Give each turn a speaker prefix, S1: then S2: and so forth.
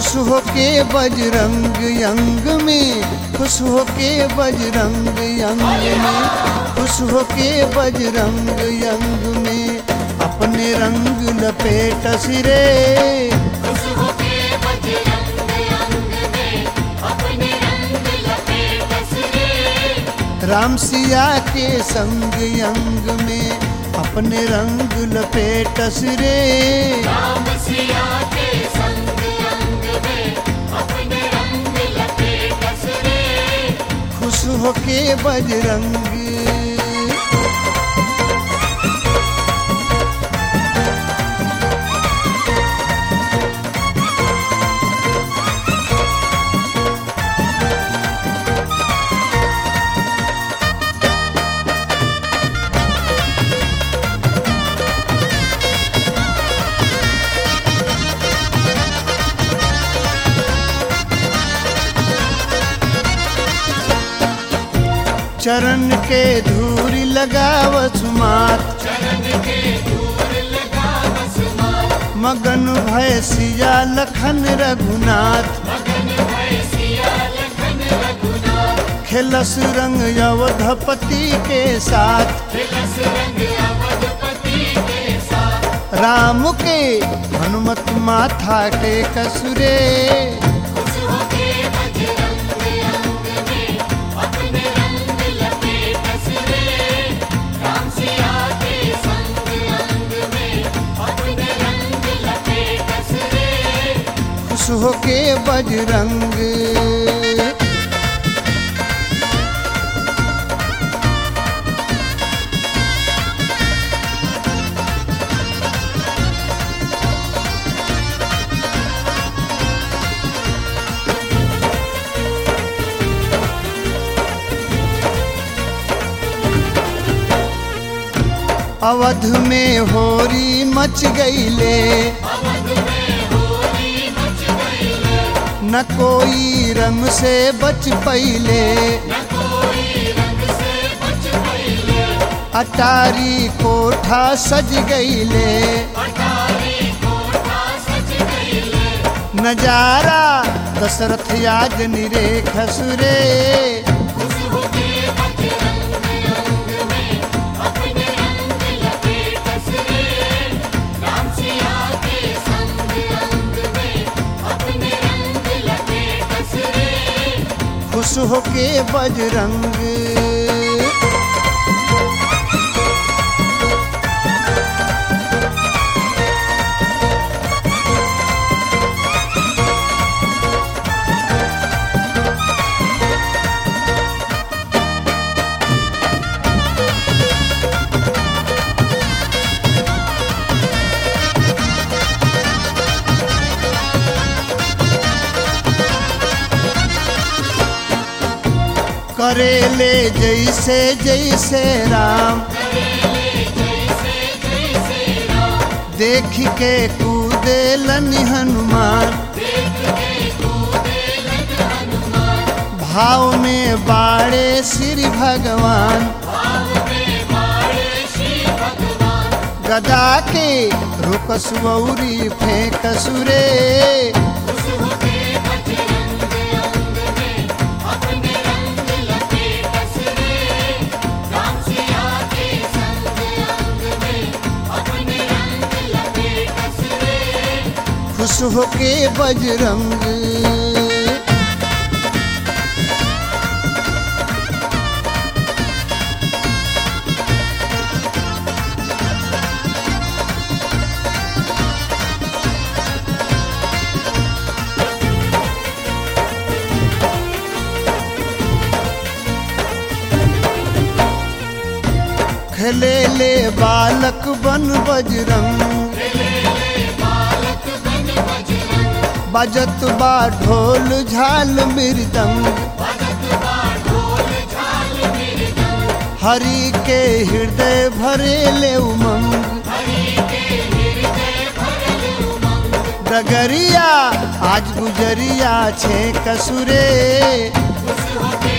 S1: खुश होके बजरंग यंग में खुश होके बजरंग यंग में खुश होके बजरंग यंग में अपने रंग लपेट सिरे
S2: खुश होके बजरंग अंग में अपने रंग लपेट सिरे
S1: राम सिया के संग यंग में अपने रंग लपेट सिरे
S2: राम सिया के संग अंग में अपने रंग लपेट सिरे
S1: खुश होके बजरंग चरण के धूरी लगावत मात
S2: चरण के दूर लगा बसमात
S1: मगन भय सिया लखन रघुनाथ
S2: मगन भय सिया लखन रघुनाथ
S1: खेलस रंग अवधपति के साथ
S2: तिलस रंग अवधपति के साथ
S1: राम के हनुमत माथा के कसुरे
S2: खुश होके बजरंग अंग में अपने रंग लपेट सिरे राम सिया के संग अंग में अपने रंग लपेट सिरे
S1: खुश होके बजरंग अवध में होरी मच गईले
S2: अवध में होली मच गई
S1: न कोई रंग से बच पईले
S2: न कोई रंग से बच गई
S1: अटारी कोठा सज गईले
S2: अटारी कोठा सज गई
S1: नजारा दशरथ याद निरे खसुरे
S2: खुश होके बजरंग अंग में अपने रंग लपेट सिरे राम सिया के संग अंग में अपने रंग लपेट सिरे
S1: खुश होके बजरंग करेले जैसे जैसे राम
S2: जैसे जैसे राम
S1: देख के कूदे लनि हनुमान
S2: देख के कूदे लग हनुमान
S1: भाव में बाड़े श्री भगवान
S2: भाव में बाड़े श्री भगवान
S1: गदा के रुकस गौरी फेंक सुरे
S2: खुश होके बजरंग अंग में अपने रंग लपेट सिरे राम सिया के संग अंग में अपने रंग लपेट सिरे
S1: खुश होके बजरंग खेले ले बालक बन बजरंग
S2: बालक बन बजरंग
S1: बजत बा ढोल झाल मृदंग
S2: भजत बा ढोल झाल मृदंग
S1: हरि के हृदय भरे ले उमंग
S2: हरि के हृदय भरल उमंग
S1: डगरिया आज गुजरिया छे कसुरे
S2: खुश होके